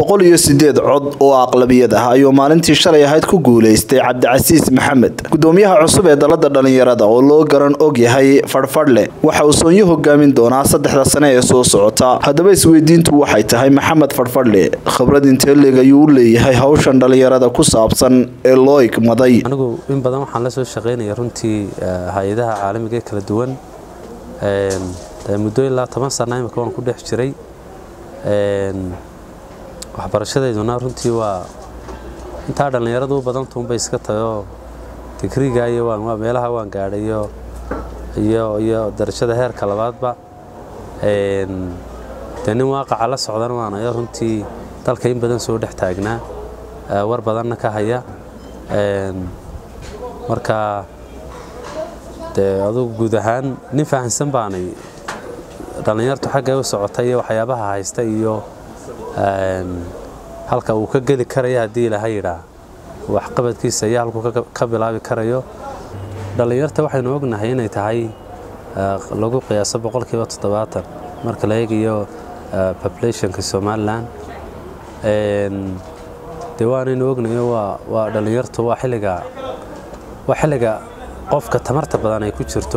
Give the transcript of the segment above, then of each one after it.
boqol iyo sideed cod oo aqlabiyad ah ayuu maalintii shalay ahayd ku guuleystay cabdicasiis maxamed gudoomiyaha cusub ee dalada dhalinyarada oo loo garan og yahay fadhfadhle waxa uu soonyo hogaamin doonaa saddexda sane ee soo socota haddaba isweydiintu waxay tahay maxamed fadhfadhle khibrad intee leeg ayuu u leeyahay hawshan dhalinyarada ku saabsan ee loo igmaday anigu in badan waxaan la soo shaqaynaya runtii hay-adaha caalamiga ee kala duwan muddo ilaa toban sana imika waan ku dhex jiray waxbarashadeyduna runtii waa intaa dhallinyaradu u badantuunbay iska tayoo digriga iyo meelaha waan gaadhayo iyo darajada heerka labaadba dee nin waaqaca la socdan waanayo runtii dalka in badan soo dhex taagnaa war badanna ka haya marka dee adugu guud ahaan nin fahamsan baanay dhallinyartu xaggay u socota iyo waxyaabaha haysta iyo halka uu ka geli karaya haddii ilaha yidhaa waxqabadkiisa iyo halkuu ka bilaabi karayo dhallinyarta waxaynu ognahay inay tahay lagu qiyaaso boqolkiiba toddobaatan marka la eegayo populationka somalilan dee waanaynu ognayo waa dhallinyartu waa xilliga waa xilliga qofka tamarta badan ay ku jirto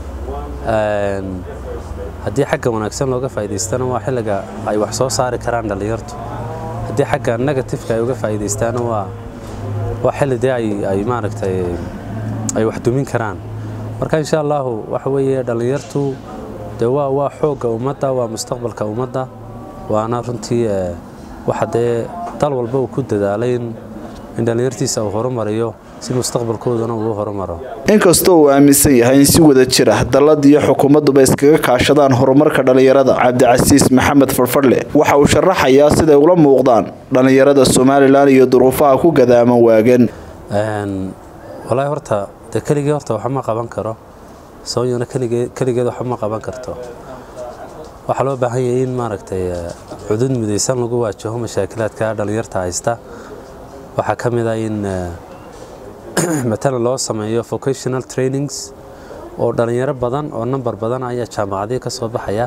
haddii xagga wanaagsan looga faa'idaystana waa xilliga ay wax soo saari karaan dhallinyartu haddii xagga negatifeka ay uga faa'iidaystaana waa waa xilli dee ay maaragtay ay wax dumin karaan marka insha allahu waxa weeye dhallinyartu dee waa waa xoogga ummadda waa mustaqbalka ummadda waana runtii waxa dee dal walba uu ku dadaalay in dhallinyartiisa uu horumariyo si mustaqbalkoodana uu horumaro inkastoo uu aaminsan yahay in si wada jir ah dallad iyo xukuumadduba iskaga kaashadaan horumarka dhallinyarada cabdicasiis maxamed farfadhle waxa uu sharaxayaa siday ula muuqdaan dhallinyarada somalilan iyo duruufaha ku gadaaman waagan walaahi horta dee keligii horta waxba ma qaban karo soonyana keligeed waxba ma qaban karto waxaa loo baahan yahay in maaragtay cudud midaysan lagu waajaho mashaakilaadka dhallinyarta haysta waxaa ka mid ah in matalan loo sameeyo vocational trainings oo dhallinyaro badan oo nambar badan ayaa jaamacadii ka soo baxaya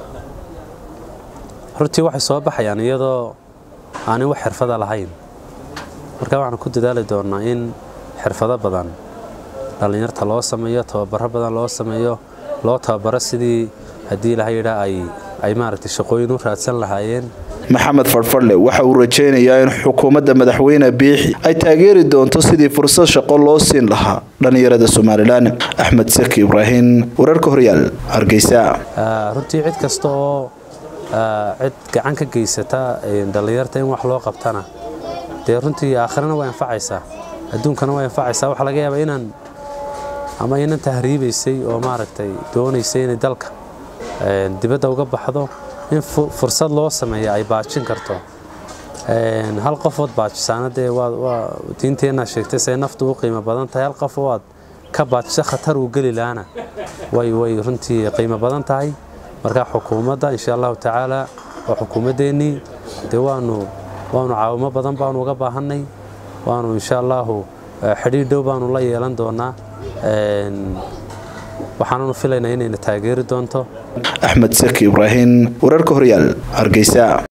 runtii waxay soo baxayaan iyadoo aanay wax xirfada lahayn marka waxaan ku dadaali doonnaa in xirfado badan dhallinyarta loo sameeyo tababaro badan loo sameeyo loo tababaro sidii haddii ilaha yidhaa ay maaragtay shaqooyin u raadsan lahaayeen maxamed fadhfadhle waxa uu rajaynayaa in xukuumadda madaxweyne biixi ay taageeri doonto sidii fursad shaqo loo siin lahaa dhallinyarada somalilan axmed seki ibraahim wararka horyaal hargeysa runtii cid kasta oo cid gacan ka geysata dhallinyarta in wax loo qabtana dee runtii aakhirana way anfacaysaa adduunkana way anfacaysaa waxaa laga yaabaa inaan ama inan tahriibaysay oo maaragtay doonaysay inay dalka dibadda uga baxdo in fursad loo sameeya ay baajin karto hal qofood baajisaana dee diinteenna sheegtay say naftu u qiimo badan tahay hal qof oo aad ka baajisa khatar uu geli lahaana way way runtii qiimo badan tahay marka xukuumadda insha allahu tacaala waa xukuumaddeennii dee waanu waanu caawimo badan baanu uga baahannay waanu insha allahu xidhiidh dhow baanu la yeelan doonaa waxaananu filaynaa inayna taageeri doonto axmed seki ibraahim wararka horyaal hargeysa